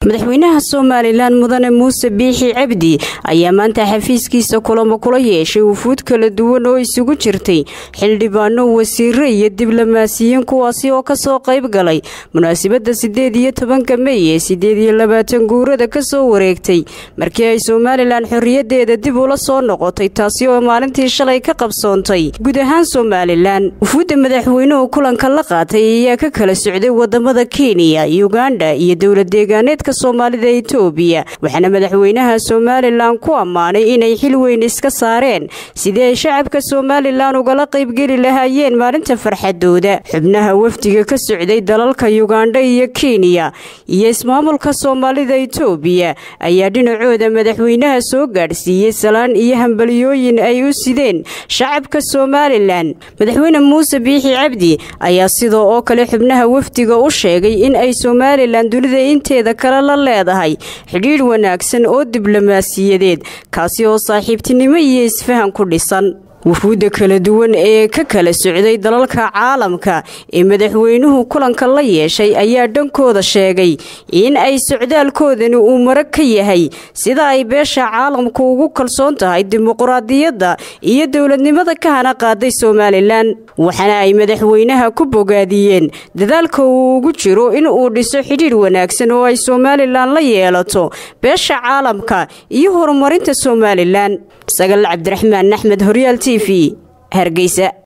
madaxweynaha somalilan mudane muuse biixi cabdi ayaa maanta xafiiskiisa kulamo kula yeeshay wufuud kala duwan oo isugu jirtay xildhibaano wasiiro iyo diblomaasiyiin kuwaasi oo kasoo qayb galay munaasabada sideed iyo tobanka mey ee sideed iyo labaatan guurada kasoo wareegtay markii ay somalilan xoriyadeeda dib ula soo noqotay taasi oo maalintii shalay ka qabsoontay guud ahaan somalilan wufuudda madaxweynuhu kulanka la qaatay ayaa ka kala socday wadamada kenya uganda iyo dowlad deegaaneedka soomaalida etoobiya waxaana madaxweynaha somalilan ku ammaanay inay xil weyn iska saareen sidii ay shacabka somalilan ugala qaybgeli lahaayeen maalinta farxadooda xubnaha wafdiga ka socday dalalka uganda iyo kenya iyo ismaamulka soomaalida etoobiya ayaa dhinacooda madaxweynaha soo gaadhsiiyey salaan iyo hambalyooyin ay u sideen shacabka somalilan madaxweyne muuse biixi cabdi ayaa sidoo oo kale xubnaha wafdiga u sheegay in ay somalilan dunida inteeda kale la leedahay xidhiidh wanaagsan oo diblomaasiyadeed kaasi oo saaxiibtinimo iyo isfahan ku dhisan wufuudda kala duwan ee ka kala socday dalalka caalamka ee madaxweynuhu kulanka la yeeshay ayaa dhankooda sheegay in ay socdaalkoodani uu marag ka yahay sida ay beesha caalamku ugu kalsoon tahay dimuquraadiyadda iyo dowladnimada ka hana qaaday somalilan waxaana ay madaxweynaha ku bogaadiyeen dadaalka uu ugu jiro in uu dhiso xidhiidh wanaagsan oo ay somalilan la yeelato beesha caalamka iyo horumarinta somalilan sagal cabdiraxmaan axmed horyaal t v hargeysa